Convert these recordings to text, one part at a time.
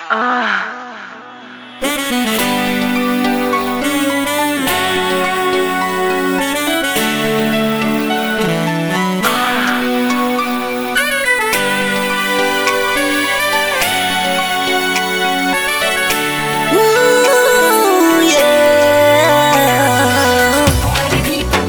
Ooh, yeah.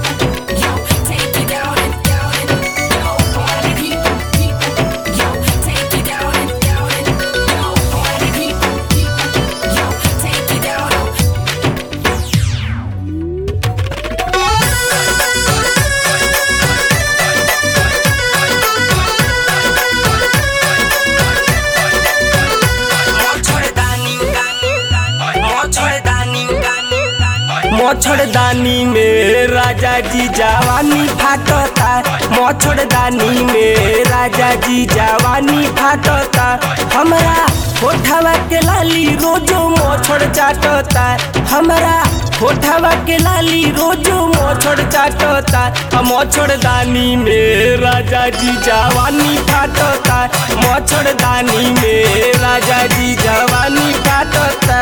मच्छरदानी में राजा जी जवानी फाटता मच्छरदानी में राजा जी जवानी फाटता हमरा होठवा के लाली रोजो मच्छर चाटता हमरा होठवा के लाली रोजो मच्छर चाटता आ मच्छरदानी में राजा जी जवानी फाटता मच्छरदानी में राजा जी जवानी फाटता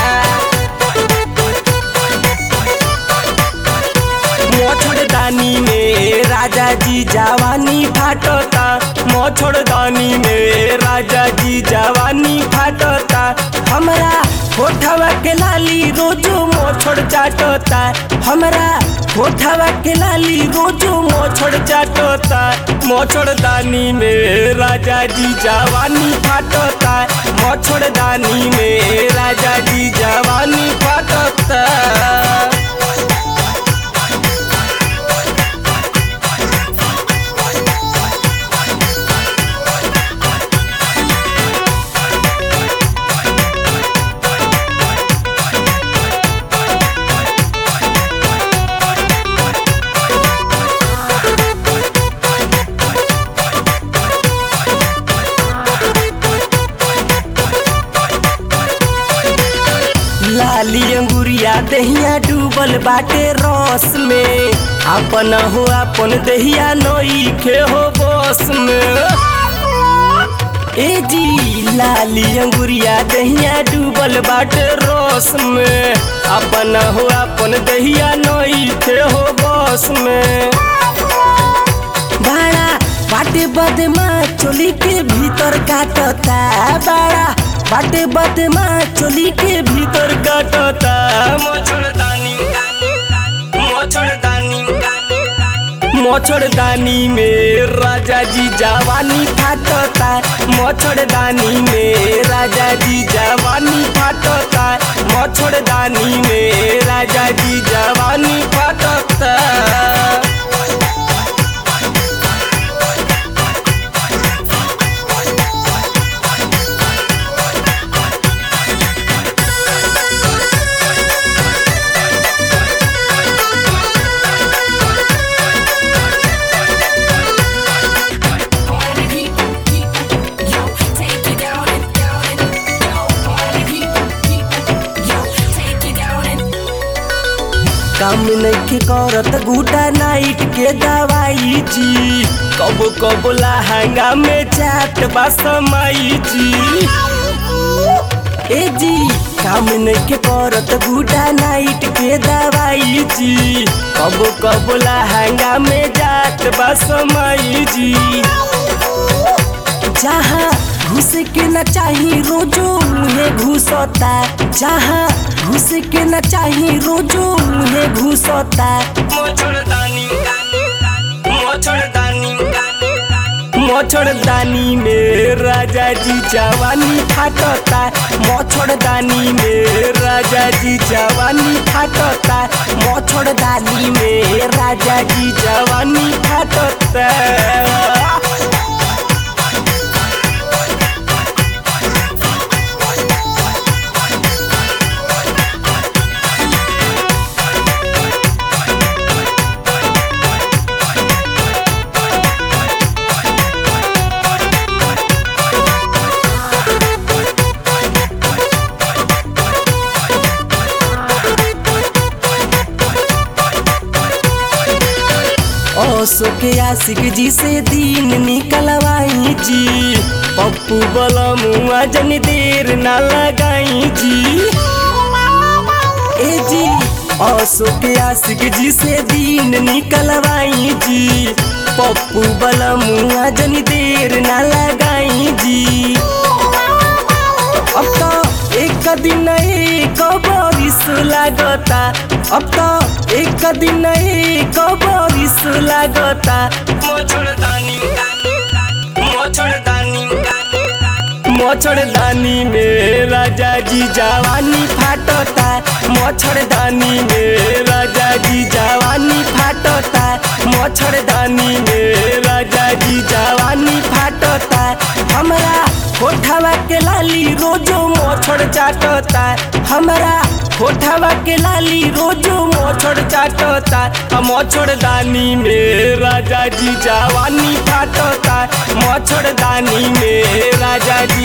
मोछड़दानी में राजा जी जवानी फाटता मोछड़दानी में राजा जी जवानी फाटता हमरा होठवा के लाली रोजो मोछड़ चाटता हमरा होठवा के लाली रोजो मोछड़ चाटता मोछड़दानी में राजा जी जवानी फाटता मोछड़दानी में राजा जी जवानी फाटता लाली अंगुरिया दहिया डूबल बाटे रस में अपन हो अपन दहिया नई खे हो बस में ए जी लाली अंगुरिया दहिया डूबल बाटे रस में अपन हो अपन दहिया नई खे हो बस में बाड़ा बाटे बदमा चोली के भीतर काटता बाड़ा बाटे बदमा चोली के भीतर काटता मोछड़दानी मोछड़दानी मोछड़दानी में राजा जी जवानी फाटता मोछड़दानी में राजा जी जवानी फाटता मोछड़दानी में राजा जी जवानी फाटता काम नइखे करत गुटा नाइट के दवाई जी कबो कबो लहंगा में चाट बा समाई जी ए जी काम नइखे करत गुटा नाइट के दवाई जी कबो कबो लहंगा में जाट बा समाई जी जहाँ घुस के न चाही रोजो मुहे घुसता जहाँ घुस के न चाही रोजो मुहे घुसता मोछड़दानी में राजा जी जवानी फाटता मोछड़दानी में राजा जी जवानी फाटता मोछड़दानी में राजा जी जवानी फाटता असो के आशिक जी से दिन निकलवाई जी पप्पू बलमुआ जन देर ना लगाई जी ए जी असो के आशिक जी से दिन निकलवाई जी पप्पू बलमुआ जन देर ना लगाई जी अब तो एक दिन एक बरिस लागता अब तो एक दिन एक बरिस लागता मोछड़दानी मोछड़दानी मोछड़दानी में राजा जी जवानी फाटता मोछड़दानी में राजा जी जवानी फाटता मोछड़दानी में राजा जी जवानी फाटता हमरा होठवा के लाली रोजो मोछड़ चाटता हमरा होठवा के लाली रोजो मोछड़ चाटता आ मोछड़ दानी में राजा जी जवानी फाटता मोछड़ दानी में राजा जी